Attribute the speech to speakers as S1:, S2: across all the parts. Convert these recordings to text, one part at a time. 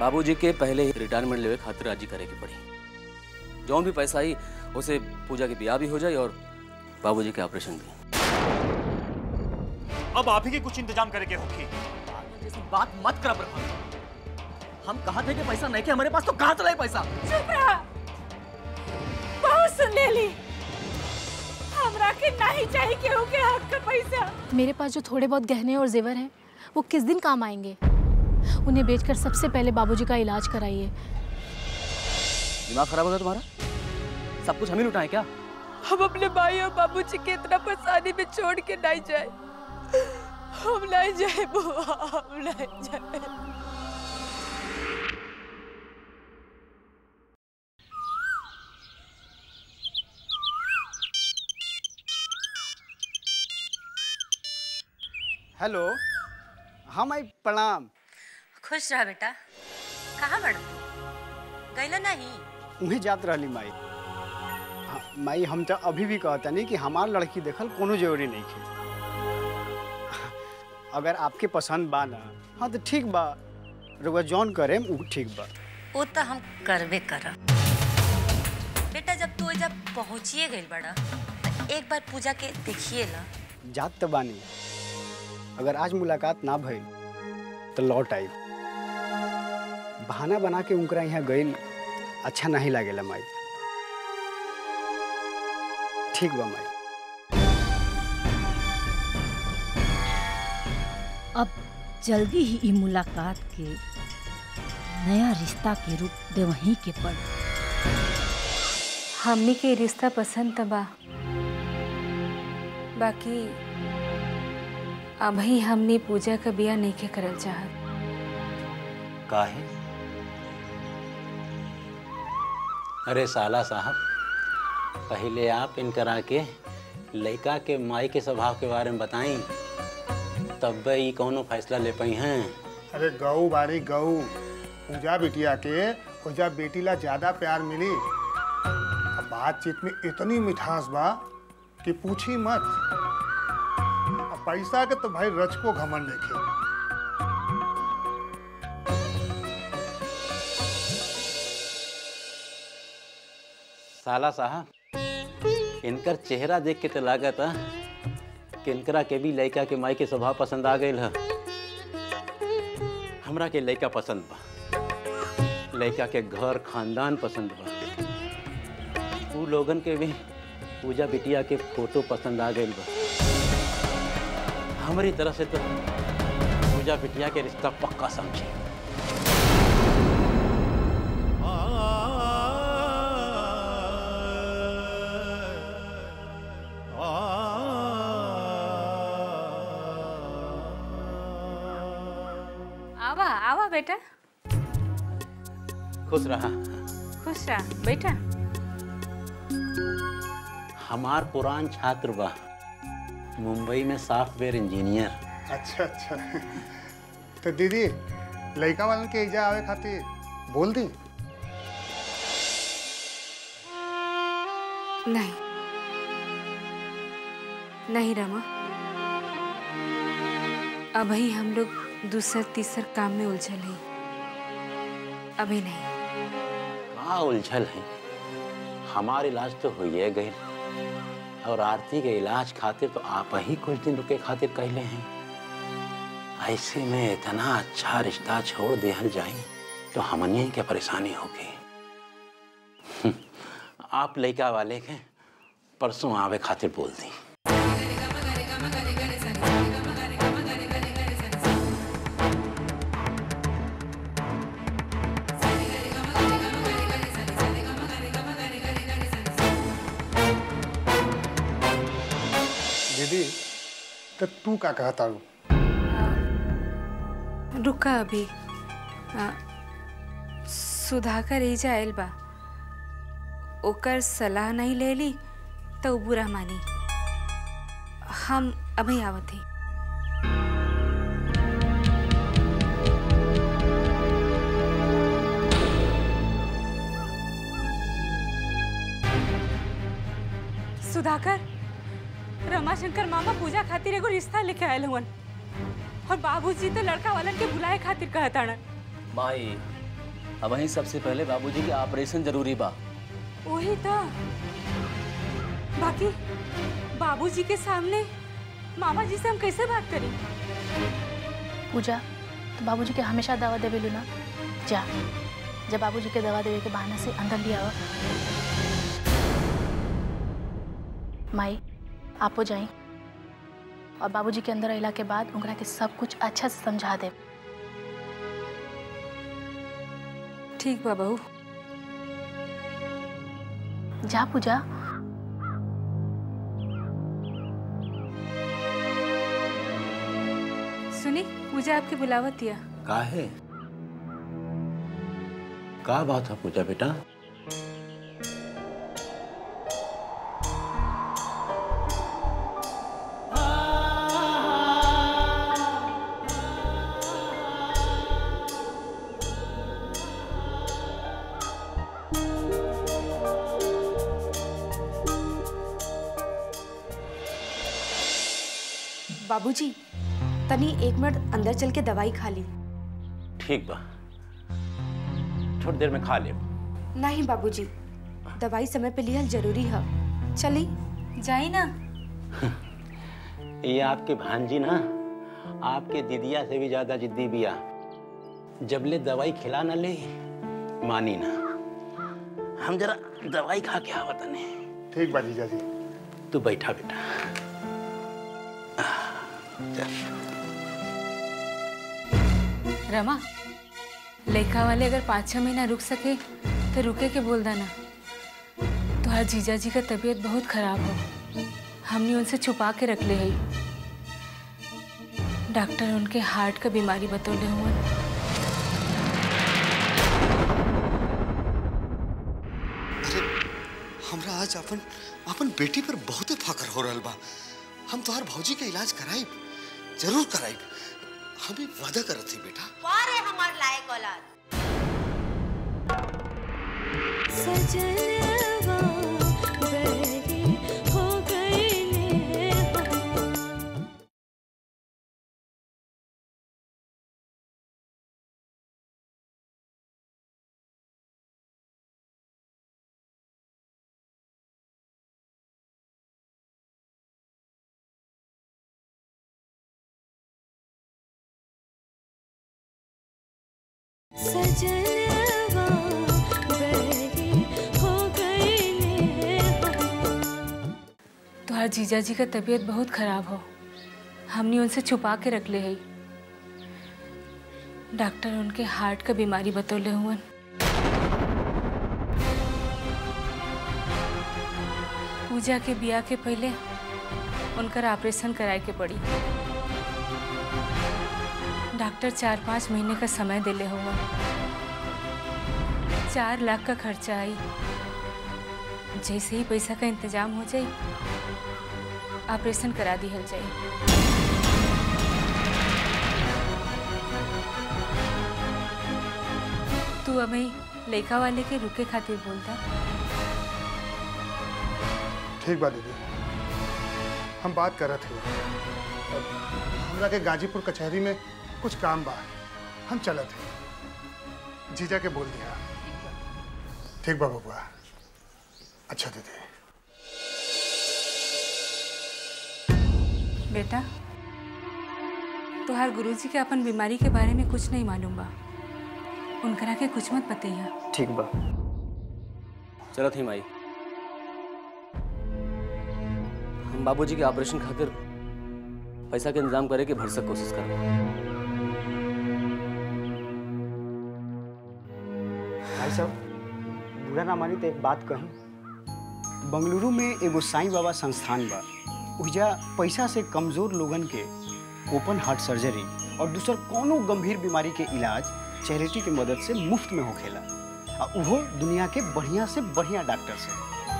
S1: बाबूजी के पहले ही रिटायरमेंट लेवे खातिर राजी करे की पड़ी जौन भी पैसा आई उसे पूजा के ब्याह भी हो जाए और बाबूजी के ऑपरेशन भी
S2: अब आप ही के कुछ इंतजाम करे के होगी
S3: जैसी बात मत कर प्रभात हम कहा थे कि पैसा नहीं के हमारे पास तो कहाँ चला है पैसा
S4: चुप रहा बहुत सुन ले ली हमरा के नहीं चाहिए केहू के हक का पैसा
S5: मेरे पास जो थोड़े बहुत गहने और जेवर हैं वो किस दिन काम आएंगे उन्हें बेचकर सबसे पहले बाबूजी का इलाज कराइए
S1: दिमाग खराब हो गया तुम्हारा सब कुछ हम ही लुटाएं क्या
S4: हम अपने भाई और बाबूजी के इतना परेशानी में छोड़ के नहीं जाए हम नहीं जाए बुआ हम नहीं जाए
S6: हेलो हाँ माई प्रणाम
S7: खुश रह बेटा कहाँ बड़ गैला नहीं
S6: उहें जात रहली माई हाँ, माई हम तो अभी भी कहता नहीं कि हमार लड़की देखल कोनो जरूरी नहीं है अगर आपके पसंद बा ना हाँ तो ठीक बा रुआ जौन करे उ ठीक बा
S7: वो तो हम करबे करब बेटा जब तू जब पहुँचिए गई बड़ा तो एक बार पूजा के देखिए ला
S6: जात तो बानी अगर आज मुलाकात ना भइल तो लौट आई बहाना बना के उनकरा यहाँ गइल अच्छा नहीं लागेला माई ठीक बा माई
S8: अब जल्दी ही ई मुलाकात के नया रिश्ता के रूप देवही के पड़
S9: हमनी के रिश्ता पसंद त बा बाकी अभी हमनी पूजा का बिया नहीं के करल चाहत
S10: काहे अरे साला साहब पहले आप इनकरा के लड़का के माई के स्वभाव के बारे में बताई तब ई कौनो फैसला ले पाई हैं
S11: अरे गऊ बारी गऊ पूजा बिटिया के पूजा बेटी ला ज्यादा प्यार मिली अब बातचीत में इतनी मिठास बा कि पूछी मत अब पैसा के तो भाई रच को घमंड देखे
S10: साला साहब इनकर चेहरा देख के तो लागत है कि इनकरा के भी लड़का के माई के स्वभाव पसंद आ गई है हमरा के लड़का पसंद बा लड़का के घर खानदान पसंद बा उ लोगन के भी पूजा बिटिया के फोटो पसंद आ गई बा हमारी तरफ से तो पूजा बिटिया के रिश्ता पक्का समझी
S9: आवा आवा बेटा
S10: खुश रहा
S9: खुश रह बेटा
S10: हमार पुरान छात्र बा मुंबई में सॉफ्टवेयर इंजीनियर
S11: अच्छा अच्छा तो दीदी लड़का वालन के एजा आवे खातिर बोल दी
S9: नहीं नहीं रमा अभी हम लोग दूसर तीसर काम में उलझल हैं अभी नहीं
S10: का उलझल है हमार इलाज तो हुई गई और आरती के इलाज खातिर तो आप ही कुछ दिन रुके खातिर कहले हैं ऐसे में इतना अच्छा रिश्ता छोड़ दिया जाए तो हमने क्या परेशानी होगी हम्म, आप लड़का वाले के परसों आवे खातिर बोल दी
S11: दीदी तो तू का कहता रू
S9: रुका अभी आ, सुधाकर एजा आयल बा ओकर सलाह नहीं ले ली तो उ बुरा मानी हम अभी आवत ही सुधाकर रमाशंकर मामा पूजा खातिर एगो रिश्ता लेके आयल हुवन और बाबूजी तो लड़का वालन के बुलाए खातिर कहताड़न
S1: माई अब वहीं सबसे पहले बाबूजी के ऑपरेशन जरूरी बा
S9: वही था बाकी बाबूजी के सामने मामा जी से हम कैसे बात करें
S5: पूजा तो बाबूजी के हमेशा दवा देवे लो ना जा जब बाबूजी के दवा देवे के बहाना से अंदर लिया आओ माई आपो जाई और बाबूजी के अंदर अला के बाद उनकरा के सब कुछ अच्छा से समझा दे
S9: ठीक बा बहू
S5: जा पूजा
S9: सुनी पूजा आपकी बुलावत दिया
S10: का है का बात है पूजा बेटा
S9: बाबूजी तनी एक मिनट अंदर चल के दवाई खा ली
S10: ठीक बा थोड़ी देर में खा ले
S9: नहीं बाबूजी दवाई समय पे लिया जरूरी है चली जाई ना
S10: ये आपके भांजी ना आपके दीदिया से भी ज्यादा जिद्दी बिया जब ले दवाई खिला ना ले मानी ना हम जरा दवाई खा के आवत ने
S11: ठीक बा जीजा जी
S10: तू बैठा बेटा
S9: रमा लेखा वाले अगर पाँच छः महीना रुक सके तो रुके के बोल देना तुम्हार जीजा जी का तबीयत बहुत खराब हो हमने उनसे छुपा के रख ले है डॉक्टर उनके हार्ट का बीमारी बतौले हुए
S12: हमरा आज अपन अपन बेटी पर बहुते फकर हो रहल बा हम तोहर भौजी के इलाज कराइब जरूर कराइब हमें वादा करत थी बेटा
S7: वारे हमार लायक औलाद
S13: सजनवा बहरी हो गई ने हो सजनवा बहरी हो गई ने हो
S9: तुम्हार जीजा जी का तबीयत बहुत खराब हो हमने उनसे छुपा के रख ले है डॉक्टर उनके हार्ट का बीमारी बतौले हुए पूजा के बिया के पहले उनकर ऑपरेशन कराए के पड़ी डॉक्टर चार पाँच महीने का समय दिले हुआ चार लाख का खर्चा आई जैसे ही पैसा का इंतजाम हो जाए ऑपरेशन करा दी हल जाए तू अभी लेखा वाले के रुके खातिर बोलता
S11: ठीक बा दीदी हम बात करत ही हमरा के गाजीपुर कचहरी में कुछ काम बा हम चलत हैं जीजा के बोल दिया ठीक बा बबुआ अच्छा दीदी
S9: बेटा तुहार गुरुजी के अपन बीमारी के बारे में कुछ नहीं मालूम बा उनकरा के कुछ मत बतैया
S6: ठीक बा
S1: चलो थी माई हम बाबूजी के ऑपरेशन खातिर पैसा के इंतजाम करे के भरसक कोशिश करब
S6: भाई साहब बुरा ना मानी तो एक बात कही बंगलुरु में एगो साईं बाबा संस्थान बा उजा पैसा से कमजोर लोगन के ओपन हार्ट सर्जरी और दूसर कोनो गंभीर बीमारी के इलाज चैरिटी के मदद से मुफ्त में होखेला आ उहो दुनिया के बढ़िया से बढ़िया डॉक्टर से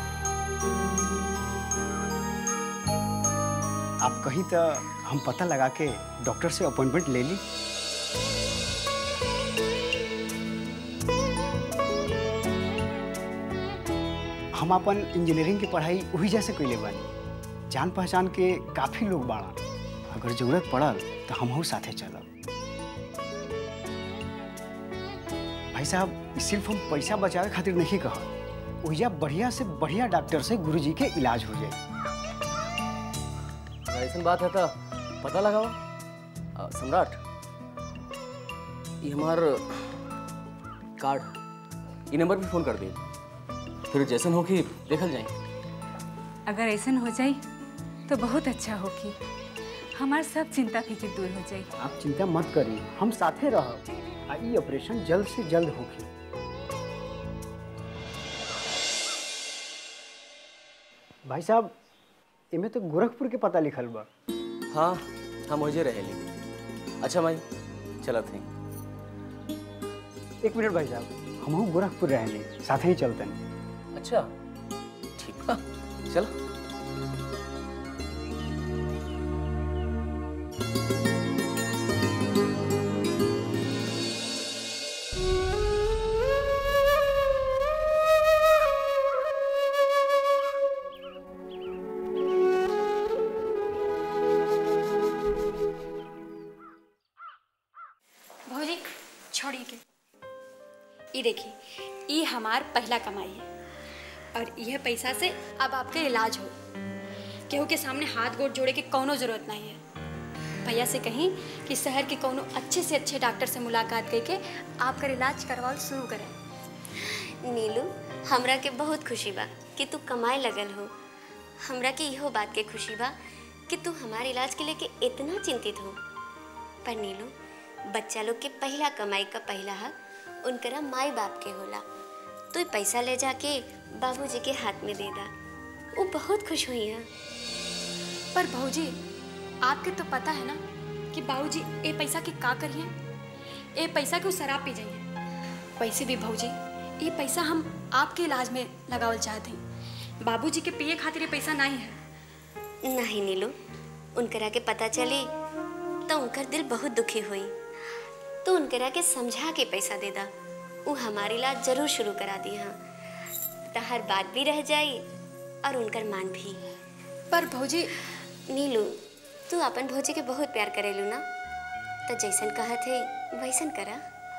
S6: आप कहीं तो हम पता लगा के डॉक्टर से अपॉइंटमेंट ले ली हम अपन इंजीनियरिंग की पढ़ाई वही जैसे कैले बानी जान पहचान के काफ़ी लोग बाड़ा अगर जरूरत पड़ल तो हमहू साथे चलब भाई भाई साहब सिर्फ हम पैसा बचावे खातिर नहीं कहा ओहिजा बढ़िया से बढ़िया डॉक्टर से गुरुजी के इलाज हो जाए
S1: ऐसा बात है तो पता लगाओ आ, सम्राट ये हमार कार्ड ये नंबर पे फोन कर दे फिर जैसन हो कि देखल जाए
S9: अगर ऐसा हो जाई तो बहुत अच्छा होगी हमार सब चिंता फिक्र दूर हो जाई
S6: आप चिंता मत करिए हम साथे रहब आ ई ऑपरेशन जल्द से जल्द होगी भाई साहब इमे तो गोरखपुर के पता लिखल बा
S1: हाँ हम मुझे रहेली अच्छा भाई चला थे
S6: एक मिनट भाई साहब हम गोरखपुर रहेंगे साथे ही चलते हैं
S1: अच्छा ठीक बा चलो
S14: भौजी छोड़िए के ये देखिए ये हमार पहला कमाई है और यह पैसा से अब आपके इलाज हो केहू के सामने हाथ गोड़ जोड़े के कोनो जरूरत नहीं है भैया से कहीं कि शहर के कोनो अच्छे से अच्छे डॉक्टर से मुलाकात करके आपका इलाज करवाओ शुरू करें
S15: नीलू हमरा के बहुत खुशी बा कि तू कमाए लगल हो हमरा के इहो बात के खुशी बा कि तू हमारे इलाज के लेके इतना चिंतित हो पर नीलू बच्चा लोग के पहला कमाई का पहला हक उनकरा माई बाप के होला तू ई पैसा ले जाके बाबूजी के हाथ में दे दा वो बहुत खुश हुई है
S14: पर भौजी आपके तो पता है ना कि बाबूजी ए पैसा के का करिए ए पैसा के उ शराब पी जाइए वैसे भी भौजी ये पैसा हम आपके इलाज में लगावल चाहते हैं बाबूजी के पिए खातिर ये पैसा नहीं है
S15: नहीं नीलू उनकरा के पता चली तो उनकर दिल बहुत दुखी हुई तो उनकरा के समझा के पैसा दे दा वो हमारे इलाज जरूर शुरू करा दी हाँ तहर बात भी रह जाई और उनकर मान भी
S14: पर भौजी
S15: नीलू तू अपन भौजी के बहुत प्यार करेलू ना तो जैसन कहत है वैसन करा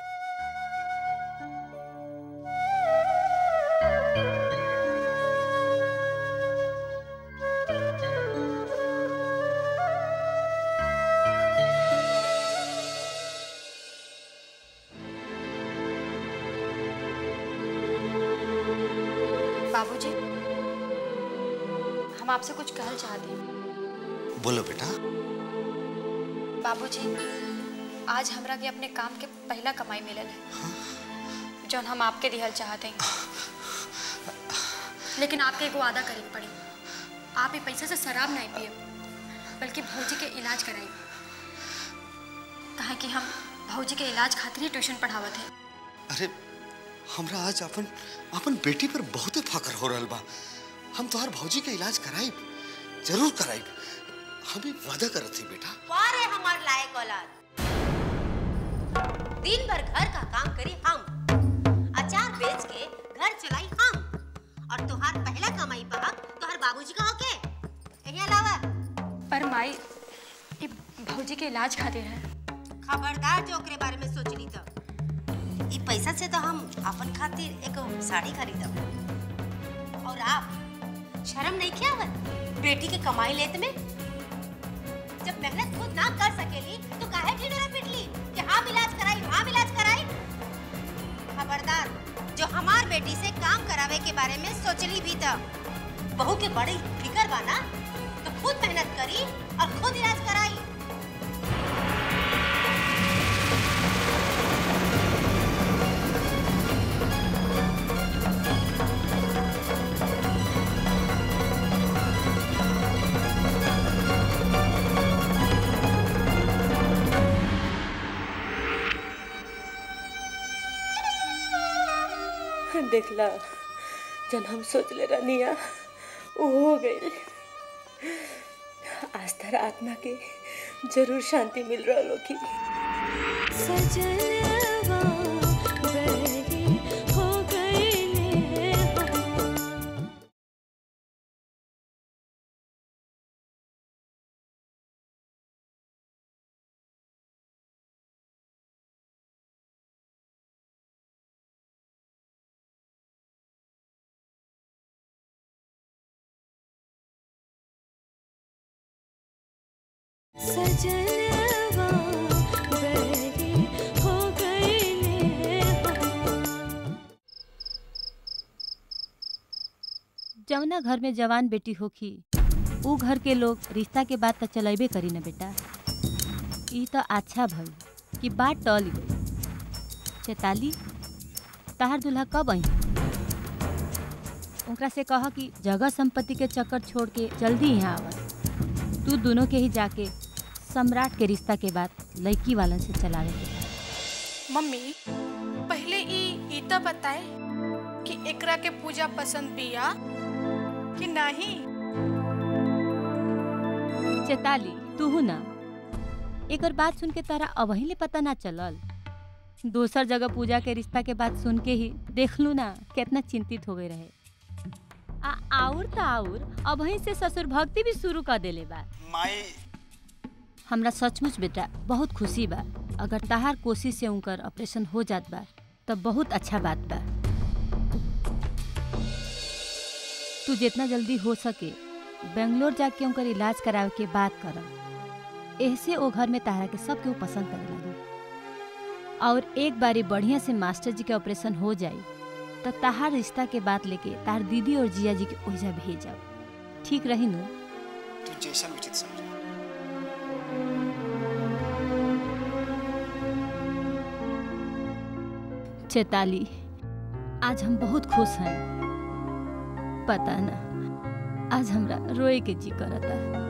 S14: बाबूजी हम आपसे कुछ कहना चाहते हैं
S12: बोलो बेटा
S14: बाबूजी आज हमरा के अपने काम के पहला कमाई मिलल है जौन हम आपके दिहल चाहते हैं लेकिन आपके एगो वादा करे के पड़ी आप ये पैसे से शराब नहीं पिए बल्कि भौजी के इलाज कराई कहा कि हम भौजी के इलाज खातिर ही ट्यूशन पढ़ावत हैं
S12: अरे हमरा आज अपन अपन बेटी पर बहुते फकर हो रहल बा हम तोहार भौजी के इलाज कराइब जरूर कराइब हमें वादा करत थी बेटा
S16: वारे हमार लायक औलाद दिन भर घर का काम करी हम अचार बेच के घर चलाई हम और तोहार पहला कमाई पा तोहार बाबूजी का होके यही अलावा
S14: पर माई ये भौजी के इलाज खातिर है
S16: खबरदार जो ओकरे बारे में सोचली तो ई पैसा से तो हम अपन खातिर एक साड़ी खरीदब और आप शर्म नहीं क्या आवत बेटी के कमाई लेत में जब मेहनत खुद ना कर सकेली तो काहे ढिढोरा पिटली कि हम इलाज कराई हम इलाज कराई खबरदार जो हमार बेटी से काम करावे के बारे में सोचली भी तो बहू के बड़ी फिकर बा ना तो खुद मेहनत करी और खुद इलाज कराई
S4: देखला जन हम सोच ले रनिया वो हो गई आज तर आत्मा के जरूर शांति मिल रहा लोग
S13: सजनवा सजनवा बहरी हो गए ने हो
S8: जौना घर में जवान बेटी होखी ऊ घर के लोग रिश्ता के बात तो चलेबे करी ना बेटा ई तो अच्छा भई कि बात टल गई चेताली तहार दूल्हा कब आई ओकरा से कह कि जगह संपत्ति के चक्कर छोड़ के जल्दी यहाँ आवा तू दोनों के ही जाके सम्राट के रिश्ता के बाद लड़की वालन से चलावे के बा।
S17: मम्मी पहले ई ई तो बताए कि एकरा के पूजा पसंद बिया कि नहीं
S8: चेताली तू ना एकर बात सुन के तारा अबही ले पता ना चलल दोसर जगह पूजा के रिश्ता के बात सुन के ही देख लू ना कितना चिंतित हो गए रहे आ आउर त आउर अबही से ससुर भक्ति भी शुरू कर देले बा
S6: माई
S8: हमरा सचमुच बेटा बहुत खुशी बा अगर तहार कोशिश से उनकर ऑपरेशन हो जात बा तब बहुत अच्छा बात बा तू जितना जल्दी हो सके बेंगलोर जाके उनकर इलाज करावे के बात कर ऐसे ओ घर में तारा के सब केहू पसंद करे लगी और एक बारी बढ़िया से मास्टर जी के ऑपरेशन हो जाई तो तहार रिश्ता के बात लेके तार दीदी और जिया जी के ओहिजा भेजब ठीक रही नु
S6: तू जैसा उचित समझ
S8: चेताली आज हम बहुत खुश हैं पता ना आज हमरा रोए के जी करता